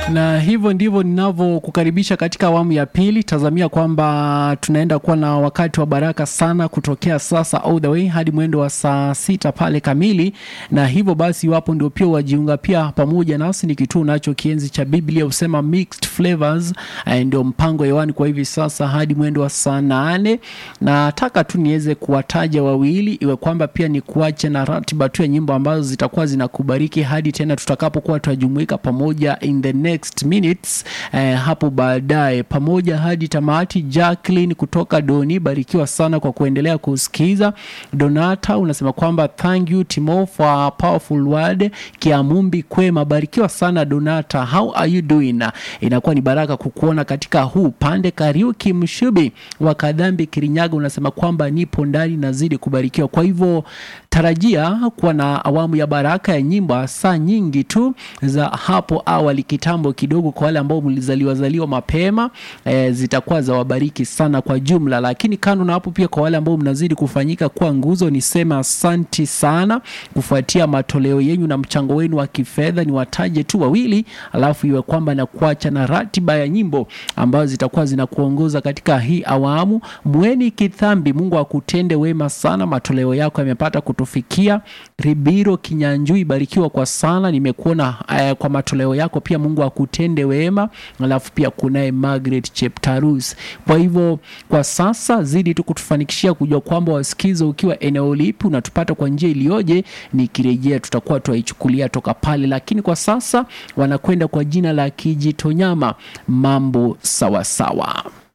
na hivyo ndivyo ninavyokukaribisha katika awamu ya pili. Tazamia kwamba tunaenda kuwa na wakati wa baraka sana kutokea sasa all the way hadi mwendo wa saa sita pale kamili, na hivyo basi, iwapo ndio pia wajiunga pia pamoja nasi, ni kituo nacho kienzi cha Biblia husema mixed flavors, eh, ndio mpango hewani kwa hivi sasa hadi mwendo wa saa nane. Nataka tu niweze kuwataja wawili, iwe kwamba pia ni kuache na ratiba tu ya nyimbo ambazo zitakuwa zinakubariki hadi tena tutakapokuwa tutajumuika pamoja in the next minutes eh, hapo baadaye pamoja hadi tamati. Jacqueline kutoka Doni, barikiwa sana kwa kuendelea kusikiza. Donata unasema kwamba thank you Timo for a powerful word. Kiamumbi kwema, barikiwa sana Donata, how are you doing? Inakuwa ni baraka kukuona katika huu pande. Kariuki Mshubi wa Kadhambi Kirinyaga unasema kwamba nipo ndani, nazidi kubarikiwa. Kwa hivyo tarajia kuwa na awamu ya baraka ya nyimbo saa nyingi tu za hapo awali kitambo kidogo, kwa wale ambao mlizaliwa zaliwa mapema e, zitakuwa za wabariki sana kwa jumla. Lakini kando na hapo, pia kwa wale ambao mnazidi kufanyika kuwa nguzo, niseme asanti sana kufuatia matoleo yenu na mchango wenu wa kifedha. Ni wataje tu wawili, alafu iwe kwamba na kuacha na ratiba ya nyimbo ambazo zitakuwa zinakuongoza katika hii awamu. Mweni Kithambi, Mungu akutende wema sana, matoleo yako yamepata kutufikia. Ribiro Kinyanjui, barikiwa kwa sana, nimekuona eh, kwa matoleo yako pia, Mungu akutende wema. Alafu pia kunaye Margaret Cheptarus. Kwa hivyo kwa sasa zidi tu kutufanikishia kujua kwamba wasikiza ukiwa eneo lipi, unatupata kwa njia iliyoje. Nikirejea tutakuwa tuwaichukulia toka pale, lakini kwa sasa wanakwenda kwa jina la Kijitonyama. Mambo sawasawa sawa.